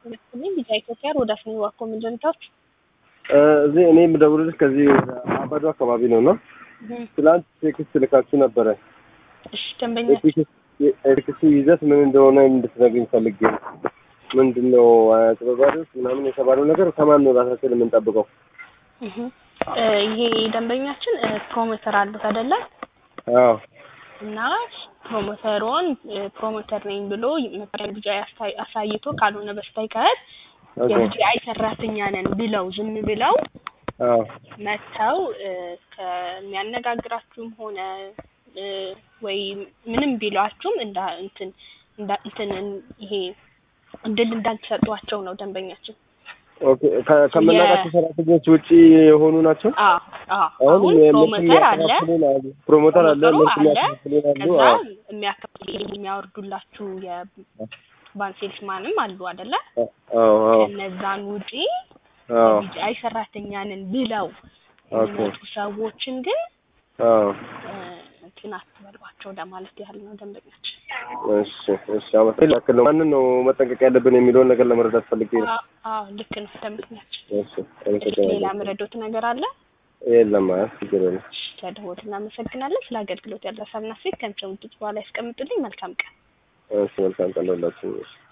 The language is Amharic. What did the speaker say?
ይመስልኝ ቢጫ ኢትዮጵያ ሮዳስ ነው ዋኮ ምንድንታች እዚህ እኔ የምደውልልሽ ከዚህ ወደ አባዶ አካባቢ ነው እና ትላንት ቴክስት ልካችሁ ነበረ። እሺ ደንበኛ የቴክስቱ ይዘት ምን እንደሆነ እንድትነግሪኝ ፈልጌ ነው። ምንድን ነው አጭበርባሪዎች ምናምን የተባለው ነገር ከማን ነው ራሳችን የምንጠብቀው? እህ እ ይሄ ደንበኛችን እ ፕሮሞተር አሉት አይደለ? አዎ እና ፕሮሞተሩን እ ፕሮሞተር ነኝ ብሎ መጠሪያ ቢጫ ያስታይ- አሳይቶ ካልሆነ በስተቀር ኦኬ። የቢጂአይ ሰራተኛ ነን ብለው ዝም ብለው አዎ መጥተው እ ከሚያነጋግራችሁም ሆነ እ ወይ ምንም ቢሏችሁም እንዳ እንትን እንዳ እንትን ይሄ እድል እንዳልተሰጧቸው ነው ደንበኛችን። ኦኬ። ከ- ከምናውቃቸው ሰራተኞች ውጪ የሆኑ ናቸው። አዎ አዎ አሁን አሁን ፕሮሞተር አለ የሚያከፋፍሉን አሉ። ፕሮሞተር አለ፣ ፕሮሞተሩ እነሱ አለ። የሚያከፋፍሉን አሉ። ከዛ አዎ የሚያከ- የሚያወርዱላችሁ የባንሴልስማንም አሉ አይደለ? አዎ አዎ ከነዛን ውጪ አዎ የቢጂአይ ሰራተኛ ነን ብለው ኦኬ። የሚመጡ ሰዎችን ግን አዎ እ እንትን አትበሏቸው ለማለት ያህል ነው ደንበኛችን። እሺ እሺ። አመሰግናለሁ። ያክል ነው ማንን ነው መጠንቀቅ ያለብን የሚለውን ነገር ለመረዳት ፈልጌ ነው። አዎ አዎ ልክ ነው ደንበኛችን። እሺ እሺ ሌላ አመሰግናለሁ። ምረዶት ነገር አለ? የለም አይ ችግር የለም። እሺ ከደወት እናመሰግናለን። ስለ አገልግሎት ያለ ሀሳብና አስተያየት ከሚሰሙት በኋላ ያስቀምጡልኝ። መልካም ቀን። እሺ መልካም ቀን ለሁላችሁም። እሺ